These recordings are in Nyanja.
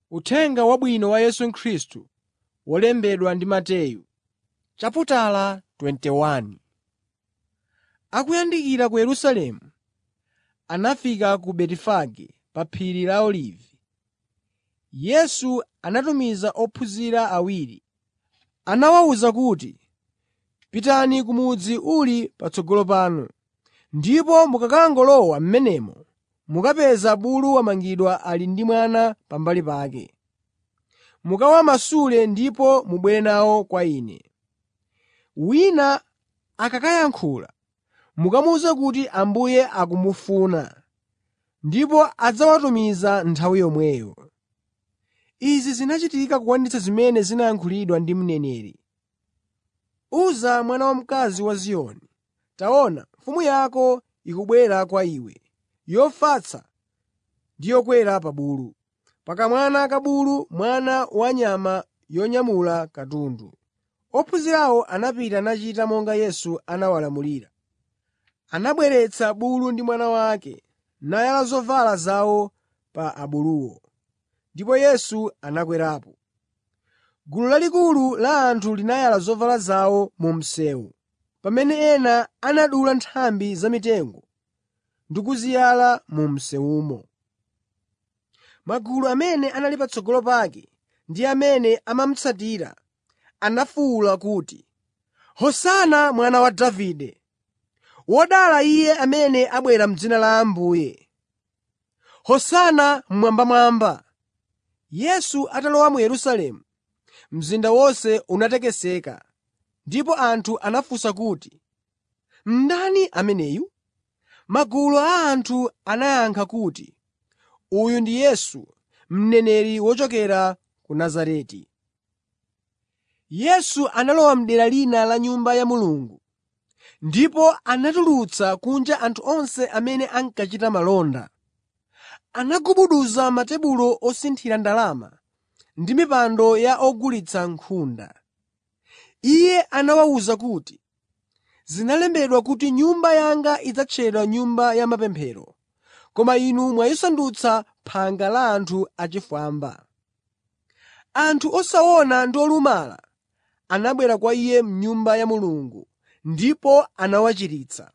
Uthenga Wabwino wa Yesu Khristu wolembedwa ndi Mateyu, chaputala 21. Akuyandikira ku Yerusalemu, anafika ku Betifage pa phiri la Olivi. Yesu anatumiza ophunzira awiri. Anawawuza kuti, “Pitani ku mudzi uli patsogolo panu, ndipo mukakangolowa m'menemo mukapeza bulu wamangidwa ali ndi mwana pambali pake. Mukawamasule ndipo mubwere nawo kwa Ine. Wina akakayankhula, mukamuwuze kuti Ambuye akumufuna, ndipo adzawatumiza nthawi yomweyo.” Izi zinachitika kukwaniritsa zimene zinayankhulidwa ndi mneneri: “Uza mwana wamkazi wa Ziyoni, taona, mfumu yako ikubwera kwa iwe, yofatsa ndi yokwera pa bulu, pa kamwana ka bulu, mwana wa nyama yonyamula katundu.” Ophunzirawo anapita nachita monga Yesu anawalamulira. Anabweretsa bulu ndi mwana wake, nayala zovala zawo pa abuluwo, ndipo Yesu anakwerapo. Gulu lalikulu la anthu linayala zovala zawo mu msewu, pamene ena anadula nthambi za mitengo ndi kuziyala mu msewumo. Magulu amene anali patsogolo pake ndi amene amamutsatira anafuwula kuti, “Hosana mwana wa Davide!” “Wodala Iye amene abwera m'dzina la Ambuye!” “Hosana mmwambamwamba!” Yesu atalowa mu Yerusalemu, mzinda wonse unatekeseka, ndipo anthu anafunsa kuti, “Ndani ameneyu?” Magulu a anthu anayankha kuti, “Uyu ndi Yesu, mneneri wochokera ku Nazareti.” Yesu analowa m'dera lina la Nyumba ya Mulungu, ndipo anatulutsa kunja anthu onse amene ankachita malonda. Anagubuduza matebulo osinthira ndalama ndi mipando ya ogulitsa nkhunda. Iye anawawuza kuti, “Zinalembedwa kuti Nyumba yanga idzatchedwa Nyumba ya mapemphero, koma inu mwayisandutsa phanga la anthu achifwamba.” Anthu osaona ndi olumala anabwera kwa Iye m'Nyumba ya Mulungu ndipo anawachiritsa.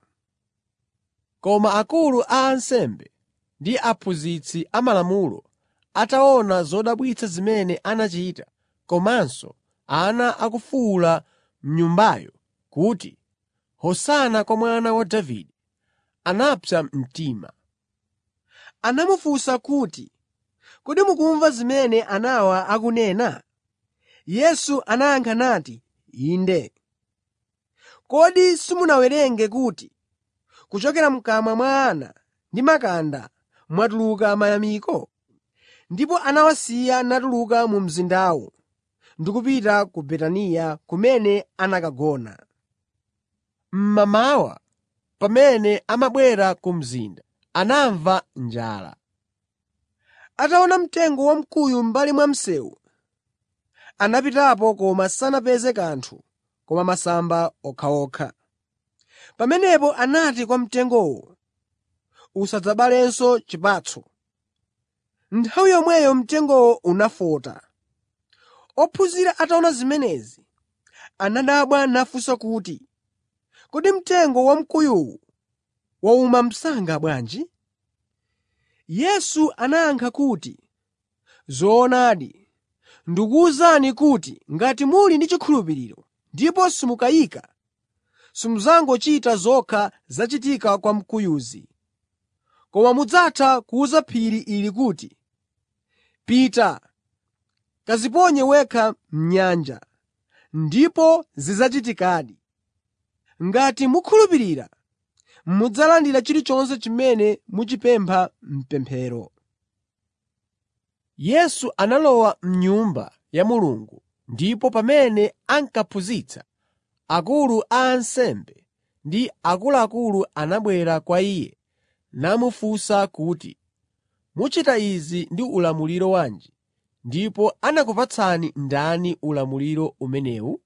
Koma akulu a ansembe ndi aphunzitsi amalamulo ataona zodabwitsa zimene anachita, komanso ana akufuwula m'Nyumbayo kuti, “Hosana kwa Mwana wa Davide,” anapsa mtima. Anamufunsa kuti, “Kodi mukumva zimene anawa akunena?” Yesu anayankha nati, “Inde. Kodi simunawerenge kuti, ‘Kuchokera m'kamwa mwa ana ndi makanda mwatuluka mayamiko?’ ” Ndipo anawasiya natuluka mu mzindawo ndi kupita ku Betaniya kumene anakagona. Mmamawa, pamene amabwera ku mzinda, anamva njala. Ataona mtengo wamkuyu m'mbali mwa msewu, anapitapo koma sanapeze kanthu koma masamba okhaokha. Pamenepo anati kwa mtengowo, “Usadzabalenso chipatso.” Nthawi yomweyo mtengowo unafota. Ophunzira ataona zimenezi, anadabwa nafunsa kuti, “Kodi mtengo wamkuyuwu wauma msanga bwanji?” Yesu anayankha kuti, “Zoonadi, ndikuwuzani kuti ngati muli ndi chikhulupiriro ndipo simukayika, simudzangochita zokha zachitika kwa mkuyuzi, koma mudzatha kuwuza phiri ili kuti, ‘Pita, kadziponye wekha m'nyanja,’ ndipo zidzachitikadi. Ngati mukhulupirira, mudzalandira chilichonse chimene muchipempha m'pemphero.” Yesu analowa m'Nyumba ya Mulungu ndipo pamene ankaphunzitsa, akulu a ansembe ndi akuluakulu anabwera kwa Iye namufunsa kuti, “Muchita izi ndi ulamuliro wanji, ndipo anakupatsani ndani ulamuliro umenewu?”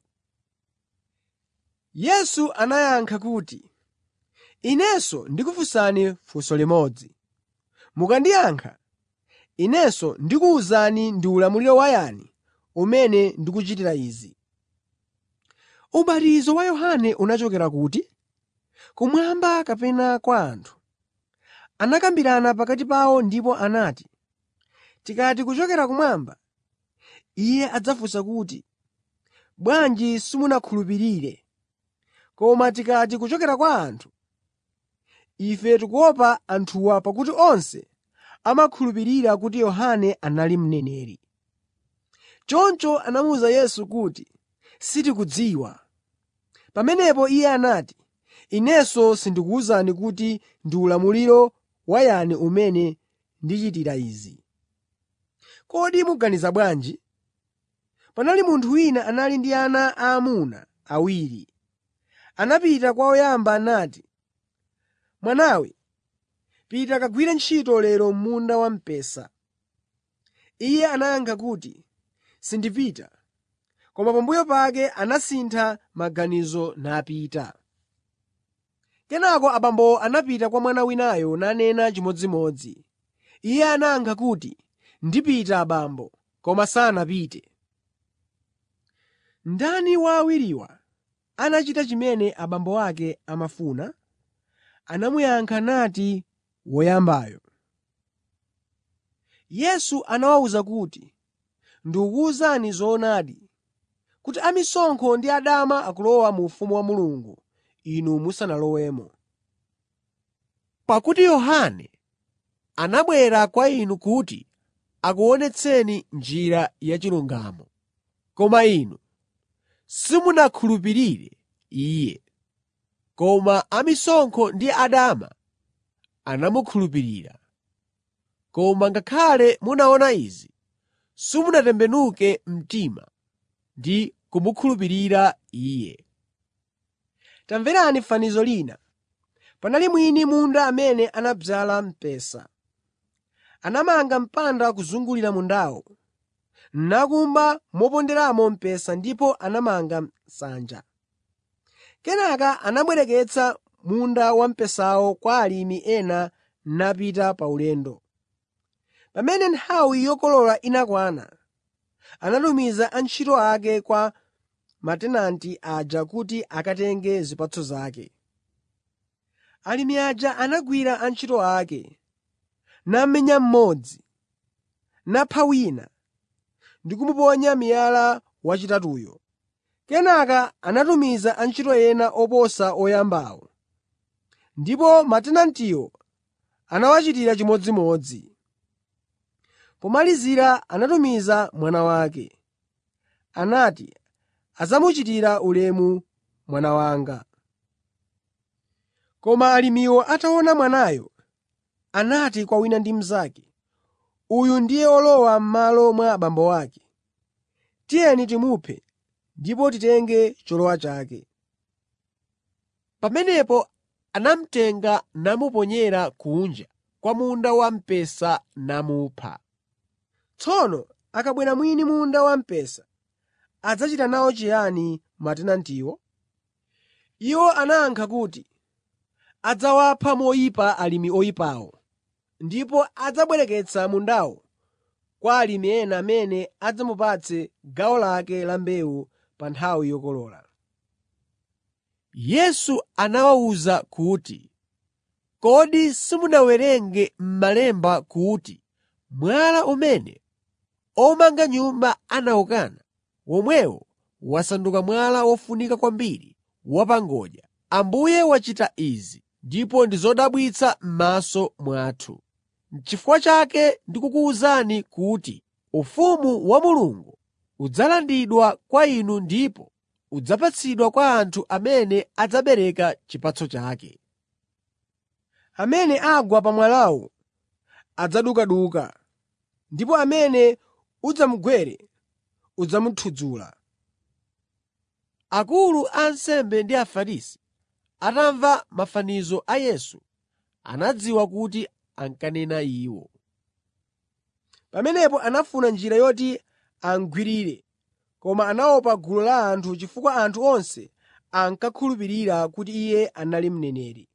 Yesu anayankha kuti, “Inenso ndikufunsani funso limodzi. Mukandiyankha, Inenso ndikuwuzani ndi ulamuliro wa yani umene ndikuchitira izi. Ubatizo wa Yohane unachokera kuti? Kumwamba kapena kwa anthu?” Anakambirana pakati pawo ndipo anati, “Tikati kuchokera kumwamba, Iye adzafunsa kuti, ‘Bwanji simunakhulupirire?’ Koma tikati kuchokera kwa anthu, ife tikuopa anthuwa pakuti onse amakhulupirira kuti Yohane anali mneneri.” Choncho anamuwuza Yesu kuti, “Sitikudziwa.” Pamenepo Iye anati, “Inenso sindikuwuzani kuti ndi ulamuliro wa yani umene ndichitira izi. Kodi muganiza bwanji? Panali munthu wina anali ndi ana aamuna awiri. Anapita kwa woyamba nati, ‘Mwanawe, pita kagwire ntchito lero m'munda wamphesa.’ Iye anayankha kuti, ‘Sindipita.’ Koma pambuyo pake anasintha maganizo napita. Kenaka abambowo anapita kwa mwana winayo nanena chimodzimodzi. Iye anayankha kuti, ‘Ndipita abambo,’ koma sanapite. Ndani wa awiriwa anachita chimene abambo ake amafuna?” Anamuyankha nati, “Woyambayo.” Yesu anawawuza kuti, “Ndikukuwuzani zoonadi, kuti amisonkho ndi adama akulowa mu ufumu wa Mulungu inu musanalowemo. Pakuti Yohane anabwera kwa inu kuti akuonetseni njira yachilungamo, koma inu simunakhulupirire iye. Koma amisonkho ndi adama anamukhulupirira. Koma ngakhale munaona izi, simunatembenuke mtima ndi kumukhulupirira Iye. Tamverani fanizo lina. Panali mwini munda amene anadzala mpesa. Anamanga mpanda kuzungulira mundawo, nakumba moponderamo mpesa ndipo anamanga nsanja. Kenaka anabwereketsa munda wamphesawo kwa alimi ena napita pa ulendo. Pamene nthawi yokolola inakwana, anatumiza antchito ake kwa matenanti aja kuti akatenge zipatso zake. Alimi aja anagwira antchito ake, namenya mmodzi, napha wina ndi kumuponya miyala wachitatuyo. Kenaka anatumiza antchito ena oposa oyambawo, ndipo matenantiwo anawachitira chimodzimodzi. Pomalizira anatumiza mwana wake. Anati, “Adzamuchitira ulemu mwana wanga.” Koma alimiwo ataona mwanayo, anati kwa wina ndi mnzake, “Uyu ndiye olowa m'malo mwa abambo ake. Tiyeni timuphe ndipo titenge cholowa chake.” Pamenepo anamutenga namuponyera kunja kwa munda wamphesa namupha. Tsono akabwera mwini munda wamphesa, adzachita nawo chiyani matenantiwo? Iwo anayankha kuti, “Adzawapha moyipa alimi oyipawo, ndipo adzabwereketsa mundawo kwa alimi ena amene adzamupatse gawo lake la mbewu pa nthawi yokolola.” Yesu anawawuza kuti, “Kodi simunawerenge m'Malemba kuti mwala umene omanga nyumba anawukana, womwewo wasanduka mwala wofunika kwambiri wa pa ngodya. Ambuye wachita izi, ndipo ndi zodabwitsa m'maso mwathu. N'chifukwa chake ndikukuwuzani kuti ufumu wa Mulungu udzalandidwa kwa inu ndipo udzapatsidwa kwa anthu amene adzabereka chipatso chake. Amene agwa pa mwalawu adzadukaduka, ndipo amene udzamugwere udzamuthudzula.” Akulu a ansembe ndi Afarisi atamva mafanizo a Yesu, anadziwa kuti ankanena iwo. Pamenepo anafuna njira yoti amugwirire, koma anaopa gulu la anthu chifukwa anthu onse ankakhulupirira kuti iye anali mneneri.